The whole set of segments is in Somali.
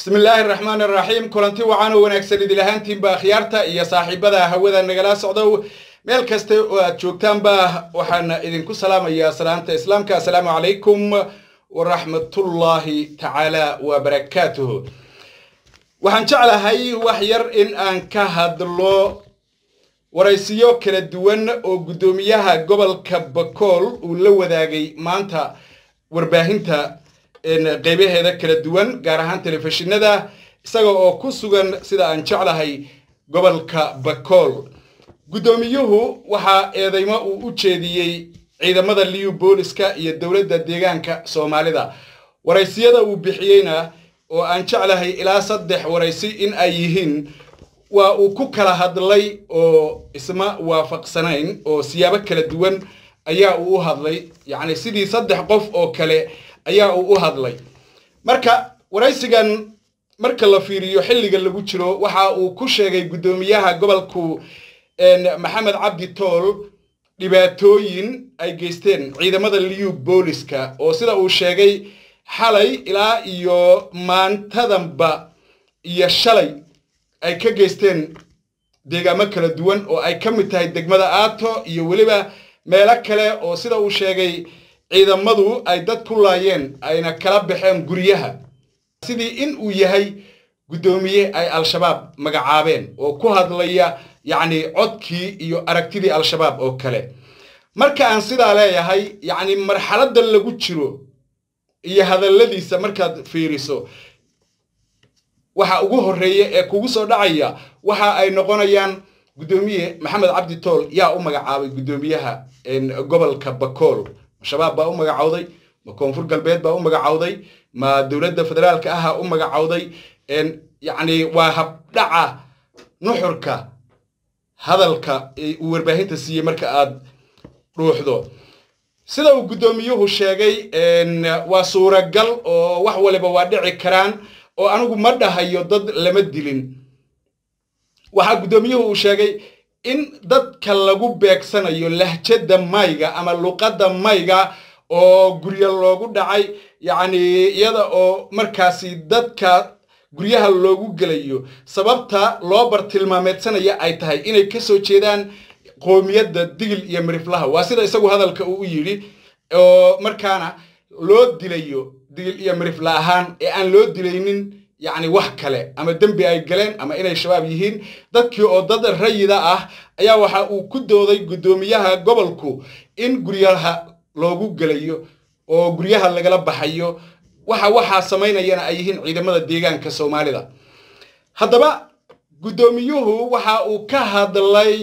bismi illaahi araxmaan araxiim kulanti wacan oo wanaagsan idil ahaantiinba akhyaarta iyo saaxiibada hawada nagala socdow meel kasta oo aad joogtaanba waxaan idinku salaamayaa salaanta islaamka assalaamu calaykum waraxmatullaahi tacaala wabarakaatuh waxaan jeclahay wax yar in aan ka hadlo waraysiyo kala duwan oo guddoomiyaha gobolka bakool uu la wadaagay maanta warbaahinta qeybaheeda kala duwan gaar ahaan telefishinada isaga oo ku sugan sida aan jeclahay gobolka bakool guddoomiyuhu waxaa eedeymo uu u jeediyey ciidamada liu booliska iyo dowladda deegaanka soomaalida waraysiyada uu bixiyeyna oo aan jeclahay ilaa saddex waraysi in ay yihiin waa uu ku kala hadlay oo isma waafaqsanayn oo siyaabo kala duwan ayaa uu u hadlay yacni sidii saddex qof oo kale ayaa uu u hadlay marka waraysigan marka la fiiriyo xilliga lagu jiro waxa uu ku sheegay guddoomiyaha gobolku maxamed cabdi tool dhibaatooyin ay geysteen ciidamada liu booliska oo sida uu sheegay xalay ilaa iyo maantadanba iyo shalay ay ka geysteen deegaamo kala duwan oo ay ka mid tahay degmada aato iyo weliba meelo kale oo sida uu sheegay ciidamadu ay dad ku laayeen ayna kala baxeen guryaha sidii in uu yahay guddoomiye ay al-shabaab magacaabeen oo ku hadlaya yacni codkii iyo aragtidii al-shabaab oo kale marka aan sidaa leeyahay yacni marxaladda lagu jiro iyo hadalladiisa markaad fiiriso waxa ugu horreeya ee kugu soo dhacaya waxa ay noqonayaan guddoomiye maxamed cabdi tool yaa u magacaabay guddoomiyaha gobolka bakool ma shabaab baa u magacowday ma koonfur galbeed baa u magacowday ma dowladda federaalka aha u magacowday yacni waa habdhaca nuxurka hadalka uu warbaahinta siiyey marka aad dhuuxdo sida uu guddoomiyuhu sheegay waa suuragal oo wax waliba waa dhici karaan oo anigu ma dhahayo dad lama dilin waxaa guddoomiyuhu uu sheegay in dadka lagu beegsanayo lahjadda mayga ama luqadda mayga oo guryo loogu dhacay yacni iyada oo markaasi dadka guryaha loogu gelayo sababta loo bartilmaameedsanaya ay tahay inay ka soo jeedaan qoomiyadda digil iyo miriflaha waa sida isagu hadalka uu u yidhi oo markaana loo dilayo digil iyo mirifla ahaan ee aan loo dilaynin yacni wax kale ama dembi ay galeen ama inay shabaab yihiin dadkii oo dad rayida ah ayaa waxa uu ku dooday guddoomiyaha gobolku in guryaha loogu gelayo oo guryaha lagala baxayo waxa waxaa samaynayana ay yihiin ciidamada deegaanka soomaalida haddaba guddoomiyuhu waxa uu ka hadlay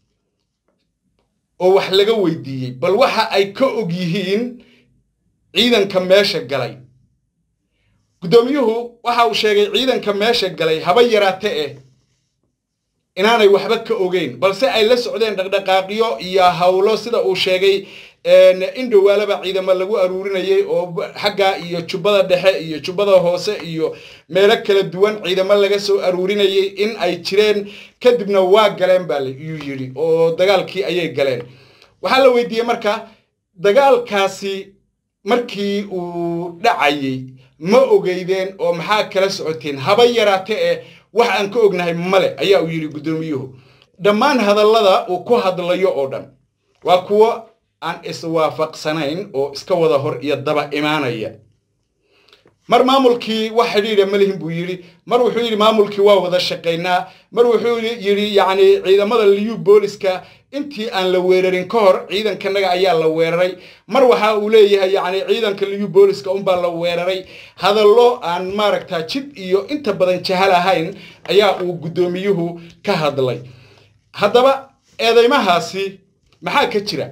oo wax laga weydiiyey bal waxa ay ka og yihiin ciidanka meesha galay guddoomiyuhu waxa uu sheegay ciidanka meesha galay haba yaraate eh inaanay waxba ka ogeyn balse ay la socdeen dhaqdhaqaaqyo iyo howlo sida uu sheegay in dhowaalaba ciidamo lagu aruurinayay oo xagga iyo jubbada dhexe iyo jubbada hoose iyo meelo kala duwan ciidamo laga soo aruurinayay in ay jireen kadibna waa galeen baa yuu yidhi oo dagaalkii ayay galeen waxaa la weydiiyey marka dagaalkaasi markii uu dhacayay ma ogeydeen oo maxaa kala socoteen haba yaraate ee wax aan ka ognahay male ayaa uu yidhi guddoomiyuhu dhammaan hadallada uu ku hadlayo oo dhan waa kuwo aan iswaafaqsanayn oo iska wada hor iyo daba imaanaya mar maamulkii wax xidhiidha malihin buu yidhi mar wuxuu yidhi maamulkii waa wada shaqaynaa mar wuxuu yidhi yacni ciidamada liu booliska intii aan la weerarin ka hor ciidankanaga ayaa la weeraray mar waxa uu leeyahay yacni ciidanka liu booliska unbaa la weeraray hadallo aan maaragta jid iyo inta badan jahal ahayn ayaa uu guddoomiyuhu ka hadlay haddaba eedeymahaasi maxaa ka jira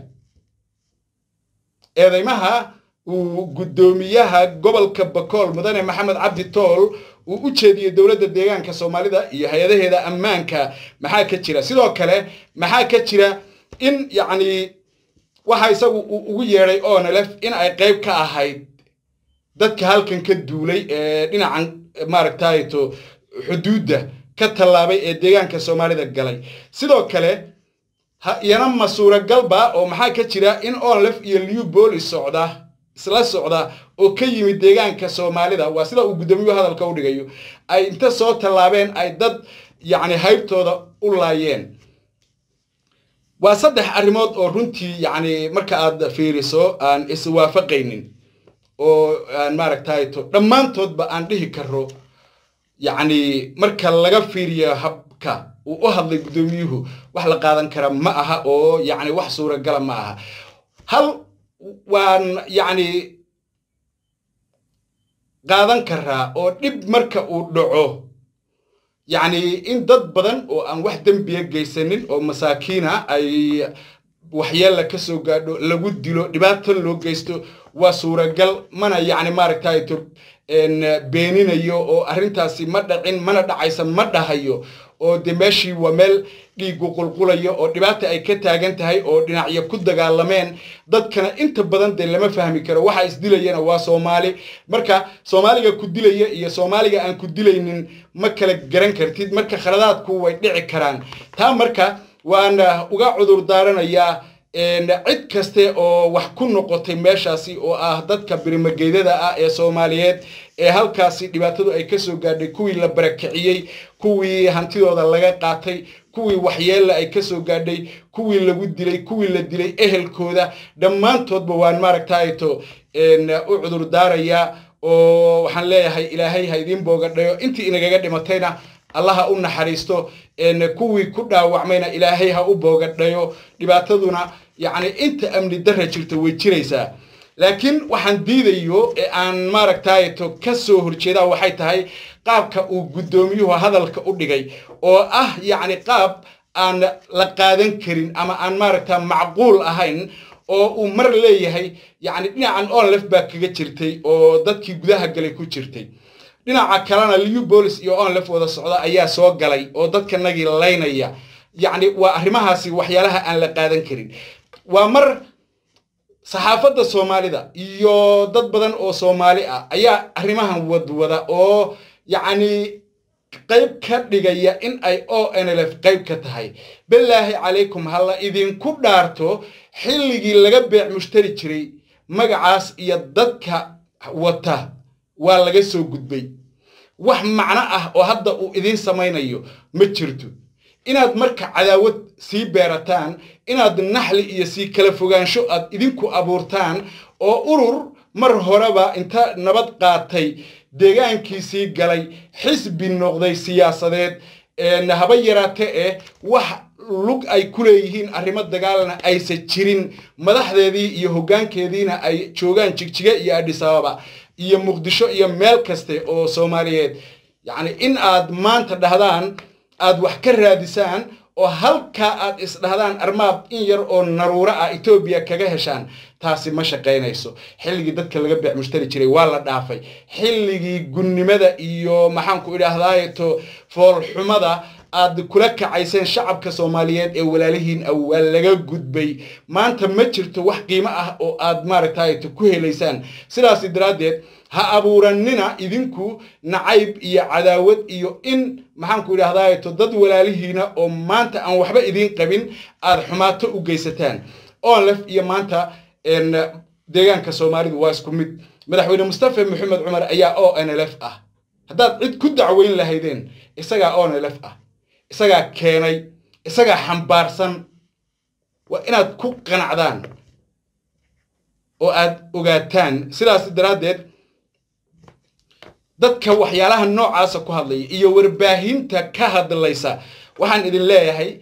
eedeymaha uu guddoomiyaha gobolka bakool mudane maxamed cabdi tool uu u jeediyey dowladda deegaanka soomaalida iyo hay-adaheeda ammaanka maxaa ka jira sidoo kale maxaa ka jira in yacni waxa isagu uu ugu yeedhay onelef in ay qayb ka ahayd dadka halkan ka duulay ee dhinacan maaragtayto xuduudda ka tallaabay ee deegaanka soomaalida galay sidoo kale iyana ma suuragalba oo maxaa ka jira in onlef iyo liu boolis socda isla socda oo ka yimid deegaanka soomaalida waa sida uu guddoomiyuhu hadalka u dhigayo ay inta soo tallaabeen ay dad yacni haybtooda u laayeen waa saddex arrimood oo runtii yacni marka aad fiiriso aan iswaafaqaynin oo aan maaragtay to dhammaantoodba aan dhihi karo yacni marka laga fiiriyo habka uu u hadlay guddoomiyuhu wax la qaadan kara ma aha oo yacni wax suuragala ma aha hal waan yacni qaadan karaa oo dhib marka uu dhaco yacni in dad badan oo aan wax dembiya geysanin oo masaakiina ay waxyeella ka soo gaadho lagu dilo dhibaatan loo geysto waa suuragal mana yacni maaragtay to beeninayo oo arrintaasi ma dhacin mana dhacaysa ma dhahayo oo de meeshii waa meel dhiigu qulqulayo oo dhibaata ay ka taagan tahay oo dhinacyo ku dagaalameen dadkana inta badan dee lama fahmi karo waxa isdilayana waa soomaali marka soomaaliga ku dilaya iyo soomaaliga aan ku dilaynin ma kala garan kartid marka khaladaadku way dhici karaan taa marka waan uga cudur daaranayaa cid kaste oo wax ku noqotay meeshaasi oo ah dadka birimageydada ah ee soomaaliyeed ee halkaasi dhibaatadu ay kasoo gaadhay kuwii la barakiciyey kuwii hantidooda laga qaatay kuwii waxyeella ay kasoo gaadhay kuwii lagu dilay kuwii la dilay ehelkooda dhammaantoodba waan maaragtayto u cudur daarayaa oo waxaan leeyahay ilaahay ha idiin boogadhayo intii inagaga dhimatayna allaha u naxariisto kuwii ku dhaawacmayna ilaahay ha u boogadhayo dhibaataduna yacni inta amni darra jirta way jiraysaa laakiin waxaan diidayo ee aan maaragtayto ka soo horjeedaa waxay tahay qaabka uu guddoomiyuhu hadalka u dhigay oo ah yacni qaab aan la qaadan karin ama aan maaragta macquul ahayn oo uu mar leeyahay yacni dhinacan onlef baa kaga jirtay oo dadkii gudaha galay ku jirtay dhinaca kalena liu bolis iyo onlef wada socda ayaa soo galay oo dadkanagii laynaya yacni waa arrimahaasi waxyaalaha aan la qaadan karin waa mar saxaafadda soomaalida iyo dad badan oo soomaali ah ayaa arrimahan wadwada oo yacni qayb ka dhigaya in ay o n l f qayb ka tahay bilaahi calaykum halla idinku dhaarto xilligii laga beec mushtari jiray magacaas iyo dadka wata waa laga soo gudbay wax macno ah oo hadda uu idiin samaynayo ma jirto inaad marka cadaawad sii beerataan inaad naxli iyo sii kala fogaansho aad idinku abuurtaan oo urur mar horeba inta nabad qaatay deegaankiisii galay xisbi noqday siyaasadeed haba yaraate eh wax lug ay ku leeyihiin arrimo dagaalna aysa jirin madaxdeedii iyo hoggaankeediina ay joogaan jigjiga iyo adhisababa iyo muqdisho iyo meel kaste oo soomaaliyeed yacni in aad maanta dhahdaan aad wax ka raadisaan oo halkaa aad isdhahdaan armaad in yar oo naruuro ah etoobiya kaga heshaan taasi ma shaqaynayso xilligii dadka laga beec mushtari jiray waa la dhaafay xilligii gunnimada iyo maxaanku idhaahdaato foolxumada aad kula kacayseen shacabka soomaaliyeed ee walaalihiin ah waa laga gudbay maanta ma jirto wax qiimo ah oo aad maaragtayto ku helaysaan sidaas daraaddeed ha abuuranina idinku nacayb iyo cadaawad iyo in maxaanku idhahdaato dad walaalihiina oo maanta aan waxba idiin qabin aad xumaato u geysataan onlef iyo maanta deegaanka soomaalidu waa isku mid madaxweyne mustafa maxamed cumar ayaa o n l f ah haddaad cid ku dacweyn lahaydeen isagaa o n l f ah isagaa keenay isagaa xambaarsan waa inaad ku qanacdaan oo aad ogaataan sidaas daraaddeed dadka waxyaalaha noocaasa ku hadlaya iyo warbaahinta ka hadlaysa waxaan idin leeyahay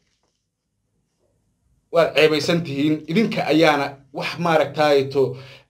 waad ceebaysan tihiin idinka ayaana wax maaragtayto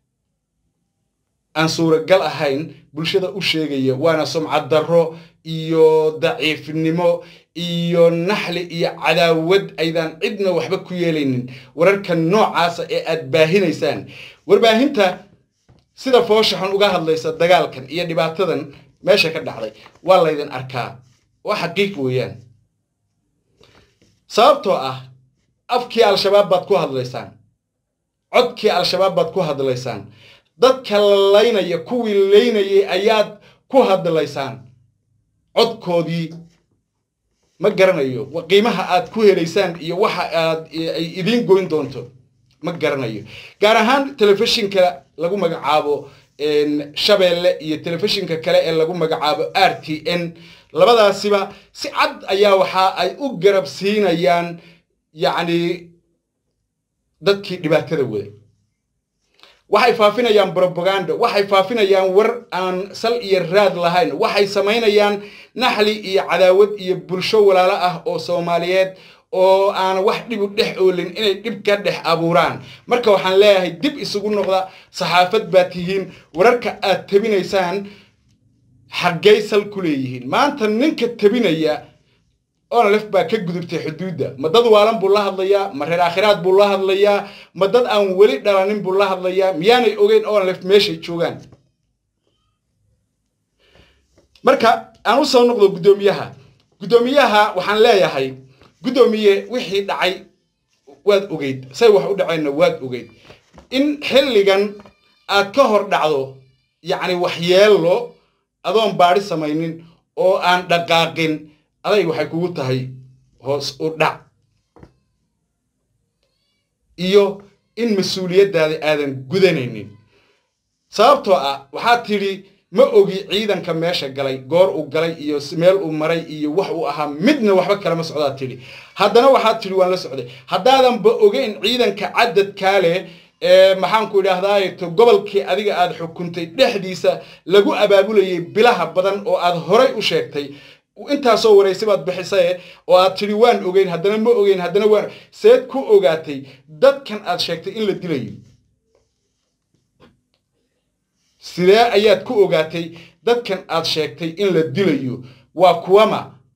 aan suuragal ahayn bulshada u sheegaya waana sumcad darro iyo daciifnimo iyo naxli iyo cadaawad aydaan cidna waxba ku yeelaynin wararka noocaasa ee aad baahinaysaan warbaahinta sida fooshaxun uga hadlaysa dagaalkan iyo dhibaatadan meesha ka dhacday waa laydin arkaa waa xaqiiq weeyaan sababtoo ah afkii al-shabaab baad ku hadlaysaan codkii al-shabaab baad ku hadlaysaan dadka la laynaya kuwii laynayay ayaad ku hadlaysaan codkoodii ma garanayo qiimaha aad ku helaysaan iyo waxa aad ay idiin goyn doonto ma garanayo gaar ahaan telefishinka lagu magacaabo shabeelle iyo telefishinka kale ee lagu magacaabo r t n labadaasiba si cad ayaa waxa ay u garab siinayaan yacni dadkii dhibaatada waday waxay faafinayaan brobaganda waxay faafinayaan war aan sal iyo raad lahayn waxay samaynayaan naxli iyo cadaawad iyo bulsho walaalo ah oo soomaaliyeed oo aan wax dhib u dhex oolin inay dhib ka dhex abuuraan marka waxaan leeyahay dib isugu noqda saxaafad baa tihiin wararka aad tabinaysaan xaggay sal ku leeyihiin maanta ninka tabinaya onalef baa ka gudubtay xuduudda ma dad waalan buu la hadlayaa ma reer aakhiraad buu la hadlayaa ma dad aan weli dhalanin buu la hadlayaa miyaanay ogeyn onalef meeshay joogaan marka aan u soo noqdo guddoomiyaha guddoomiyaha waxaan leeyahay guddoomiye wixii dhacay waad ogeyd say wax u dhaceenna waad ogeyd in xilligan aad ka hor dhacdo yacni waxyeello adoon baadhi samaynin oo aan dhaqaaqin aday waxay kugu tahay hoos u dhac iyo in mas-uuliyaddaada aadan gudanaynin sababtoo ah waxaad tidhi ma ogi ciidanka meesha galay goor uu galay iyo meel uu maray iyo wax uu ahaa midna waxba kalama socdaad tidhi haddana waxaad tidhi waan la socday haddaadanba ogeyn ciidanka cadadkaa leh ee maxaanku idhaahdaay to gobolkii adiga aad xukuntay dhexdiisa lagu abaabulayay bilaha badan oo aad horay u sheegtay intaasoo waraysi baad bixisaye oo aad tidhi waan ogeyn haddana ma ogeyn haddana waan seed ku ogaatay dadkan aad sheegtay in la dilayo sidee ayaad ku ogaatay dadkan aad sheegtay in la dilayo waa kuwama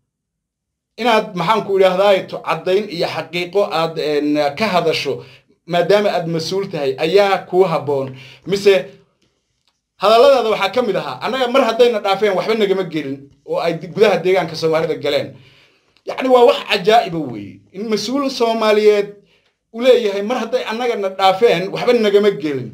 inaad maxaanku idhaahdaay to caddayn iyo xaqiiqo aad ka hadasho maadaama aad mas-uul tahay ayaa kuu habboon mise hadalladaada waxaa ka mid ahaa annaga mar haddayna dhaafeen waxba nagama gelin oo ay gudaha deegaanka soomaalida galeen yacni waa wax cajaa'iba weeye in mas-uul soomaaliyeed u leeyahay mar hadday annagana dhaafeen waxba nagama gelin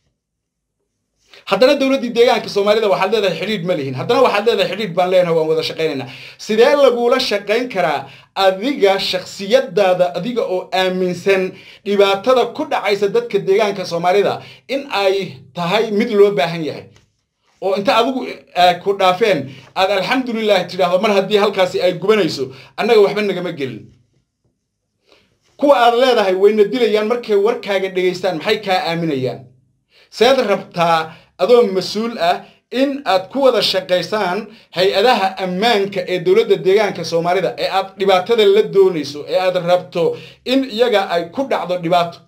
haddana dowladdii deegaanka soomaalida waxaad leedahay xidhiidh ma lihin haddana waxaad leedahay xidhiidh baan leenahay waan wada shaqaynaynaa sidee lagula shaqayn karaa adiga shakhsiyadaada adiga oo aaminsan dhibaatada ku dhacaysa dadka deegaanka soomaalida in ay tahay mid loo baahan yahay oo inta adigu ku dhaafeen aad alxamdulilah tidhaahdo mar haddii halkaasi ay gubanayso annaga waxba nagama gelin kuwa aad leedahay wayna dilayaan markay warkaaga dhegaystaan maxay kaa aaminayaan seed rabtaa adoo mas-uul ah in aad ku wada shaqaysaan hay-adaha ammaanka ee dowladda deegaanka soomaalida ee aad dhibaatada la doonayso ee aad rabto in iyaga ay ku dhacdo dhibaato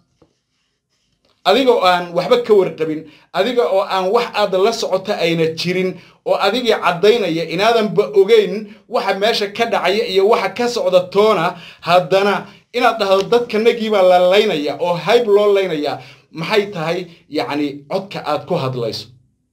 adiga oo aan waxba ka warqabin adiga oo aan wax aad la socoto ayna jirin oo adigii caddaynaya inaadanba ogeyn waxa meesha ka dhacaya iyo waxa ka socda toona haddana inaad dhahdo dadkanagiibaa la laynaya oo hayb loo laynaya maxay tahay yacni codka aad ku hadlayso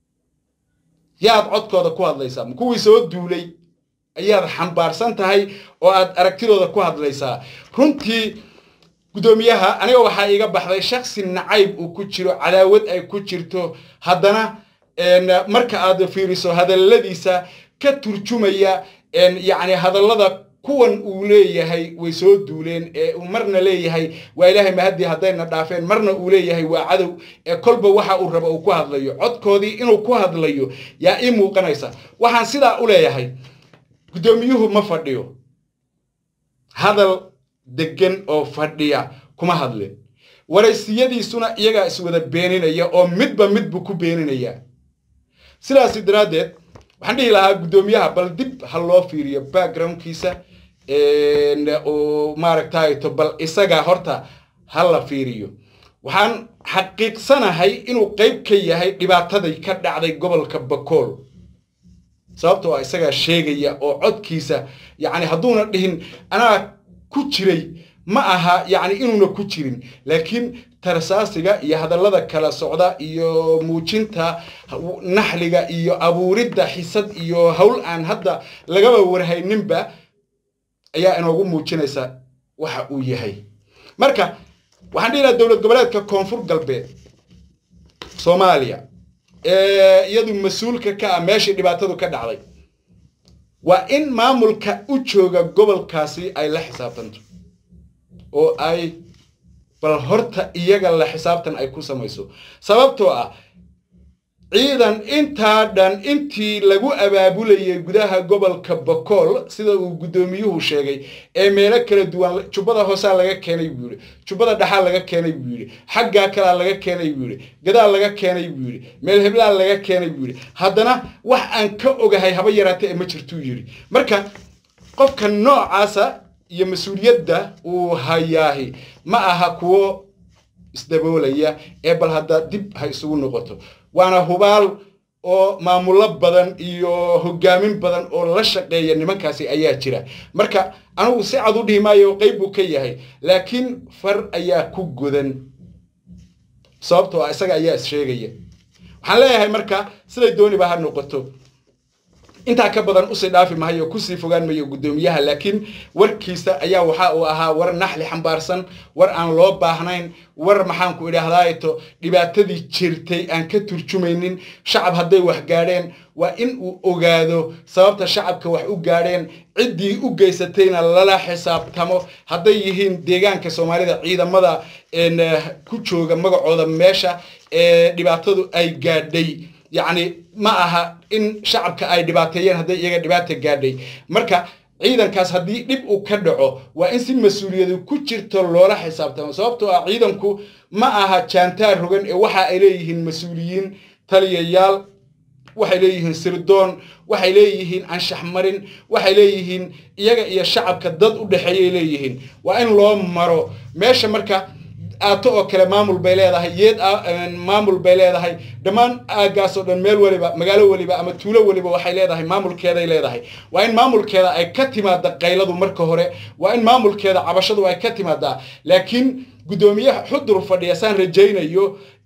yaad codkooda ku hadlaysaa ma kuwii soo duulay ayaad xambaarsan tahay oo aad aragtidooda ku hadlaysaa runtii guddoomiyaha aniga waxaa iiga baxday shaksi nacayb uu ku jiro cadaawad ay ku jirto haddana marka aad fiiriso hadalladiisa ka turjumaya yacni hadallada kuwan uu leeyahay way soo duuleen ee uu marna leeyahay waa ilaahay mahadii haddayna dhaafeen marna uu leeyahay waa cadow ee kolba waxa uu rabo uu ku hadlayo codkoodii inuu ku hadlayo yaa ii muuqanaysa waxaan sidaa u leeyahay guddoomiyuhu ma fadhiyo hadal deggan oo fadhiya kuma hadlin waraysiyadiisuna iyagaa iswada beeninaya oo midba midbu ku beeninaya sidaasi daraaddeed waxaan dhihi lahaa guddoomiyaha bal dib ha loo fiiriyo backgroundkiisa oo maaragtayto bal isaga horta ha la fiiriyo waxaan xaqiiqsanahay inuu qayb ka yahay dhibaatadii ka dhacday gobolka bakool sababtoo ah isagaa sheegaya oo codkiisa yacni hadduuna dhihin anaa ku jiray ma aha yacni inuuna ku jirin laakiin tarsaasiga iyo hadallada kala socda iyo muujinta naxliga iyo abuuridda xisad iyo howl aan hadda lagaba warhayninba ayaa inoogu muujinaysa waxa uu yahay marka waxaan dhihi lahaa dowlad goboleedka koonfur galbeed soomaaliya ee iyadu mas-uulka ka ah meeshii dhibaatadu ka dhacday waa in maamulka u jooga gobolkaasi ay la xisaabtanto oo ay bal horta iyaga la xisaabtan ay ku samayso sababtoo ah ciidan intaa dhan intii lagu abaabulayay gudaha gobolka bakool sida uu guddoomiyuhu sheegay ee meelo kala duwan jubbada hoosaa laga keenay buu yidhi jubbada dhaxaa laga keenay buu yidhi xaggaa kalaa laga keenay buu yidhi gadaal laga keenay buu yidhi meel heblaa laga keenay buu yidhi haddana wax aan ka ogahay haba yaraatee ma jirtuu yidhi marka qofka noocaasa iyo mas-uuliyadda uu hayaahi ma aha kuwo isdaboolaya ee bal hadda dib ha isugu noqoto waana hubaal oo maamulo badan iyo hogaamin badan oo la shaqeeya nimankaasi ayaa jira marka anigu si cad u dhihi maayo qayb buu ka yahay laakiin far ayaa ku godan sababtoo ah isaga ayaa is-sheegaya waxaan leeyahay marka siday dooniba ha noqoto intaa ka badan usii dhaafi mahayo kusii fogaan mayo guddoomiyaha laakiin warkiisa ayaa waxa uu ahaa war naxli xambaarsan war aan loo baahnayn war maxaanku idhaahdaato dhibaatadii jirtay aan ka turjumaynin shacab hadday wax gaadheen waa in uu ogaado sababta shacabka wax u gaadheen ciddii u geysatayna lala xisaabtamo hadday yihiin deegaanka soomaalida ciidamada ku jooga magacooda meesha ee dhibaatadu ay gaadhay yacni ma aha in shacabka ay dhibaateeyeen hadday iyaga dhibaata gaadhay marka ciidankaas haddii dhib uu ka dhaco waa in si mas-uuliyadu ku jirto loola xisaabtamo sababtoo ah ciidanku ma aha jaantaar rogan ee waxa ay leeyihiin mas-uuliyiin taliyayaal waxay leeyihiin sirdoon waxay leeyihiin anshax marin waxay leeyihiin iyaga iyo shacabka dad u dhexeeyay leeyihiin waa in loo maro meesha marka aato oo kale maamul bay leedahay yeed maamul bay leedahay dhammaan aagaasoo dhan meel weliba magaalo weliba ama tuulo weliba waxay leedahay maamulkeeday leedahay waa in maamulkeeda ay ka timaada qayladu marka hore waa in maamulkeeda cabashadu ay ka timaadaa laakiin guddoomiyaha xudur fadhiya saan rajaynayo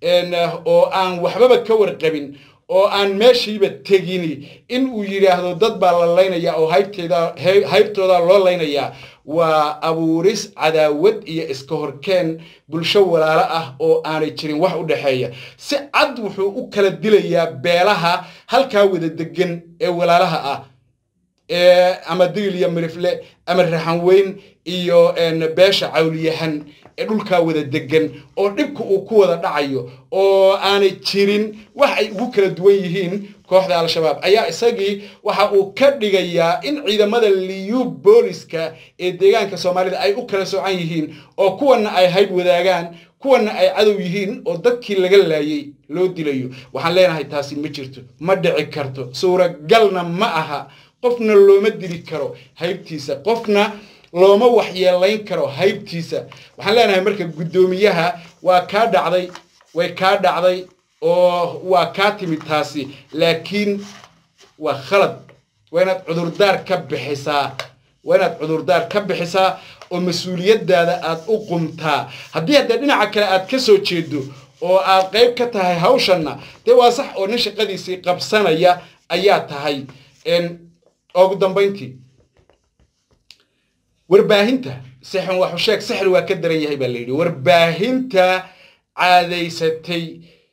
oo aan waxbaba ka warqabin oo aan meeshiiba tegini in uu yidhaahdo dad baa la laynayaa oo haybteeda haybtooda loo laynayaa waa abuuris cadaawad iyo iska horkeen bulsho walaalo ah oo aanay jirin wax u dhexeeya si cad wuxuu u kala dilayaa beelaha halkaa wada degan ee walaalaha ah ama digil iyo mirifle ama raxanweyn iyo beesha cawliyahan ee dhulkaa wada degan oo dhibka uu ku wada dhacayo oo aanay jirin wax ay ugu kala duwan yihiin kooxda al-shabaab ayaa isagii waxa uu ka dhigayaa in ciidamada liyu booliska ee deegaanka soomaalida ay u kala socan yihiin oo kuwanna ay hayb wadaagaan kuwanna ay cadow yihiin oo dadkii laga laayay loo dilayo waxaan leenahay taasi ma jirto ma dhici karto suuragalna ma aha qofna looma dili karo haybtiisa qofna looma waxyeelayn karo haybtiisa waxaan leenahay marka guddoomiyaha waa kaa dhacday way kaa dhacday oo waa kaa timid taasi laakiin waa khalad waa inaad cudurdaar ka bixisaa waa inaad cudurdaar ka bixisaa oo mas-uuliyaddaada aad u qumtaa haddii haddee dhinaca kale aad ka soo jeedo oo aad qayb ka tahay hawshanna dee waa sax oo nin shaqadiisii qabsanaya ayaa tahay ugu dambayntii warbaahinta sixan waxu sheeg sixir waa ka daran yahay baa la yidhi warbaahinta caadaysatay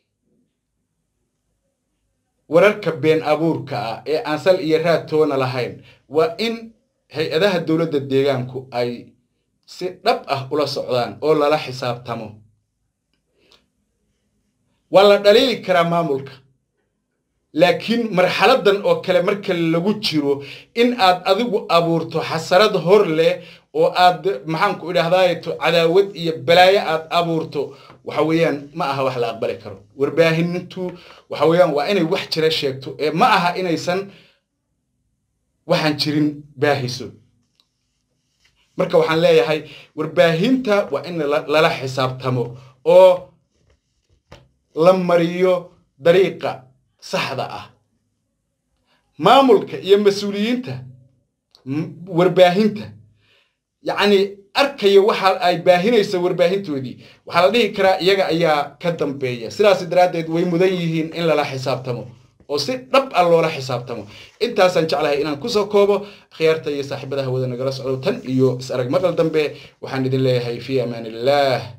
wararka been abuurka ah ee aan sal iyo raad toona lahayn waa in hay-adaha dowladda deegaanku ay si dhab ah ula socdaan oo lala xisaabtamo waa la dhaliili karaa maamulka laakiin marxaladan oo kale marka lagu jiro in aad adigu abuurto xasarad hor leh oo aad maxaanku idhahdaato cadaawad iyo balaayo aad abuurto waxa weeyaan ma aha wax la aqbali karo warbaahintu waxa weeyaan waa inay wax jira sheegto ee ma aha inaysan waxaan jirin baahiso marka waxaan leeyahay warbaahinta waa in lala xisaabtamo oo la mariyo dariiqa saxda ah maamulka iyo mas-uuliyiinta warbaahinta yacni arkaya waxa ay baahinaysa warbaahintoodii waxaa la dhihi karaa iyaga ayaa ka dambeeya sidaas daraaddeed way mudan yihiin in lala xisaabtamo oo si dhab ah loola xisaabtamo intaasaan jeclahay inaan kusoo koobo khiyaarta iyo saaxiibada hawada nagala socdo tan iyo is arag maqal dambe waxaan idin leeyahay fii amaan illah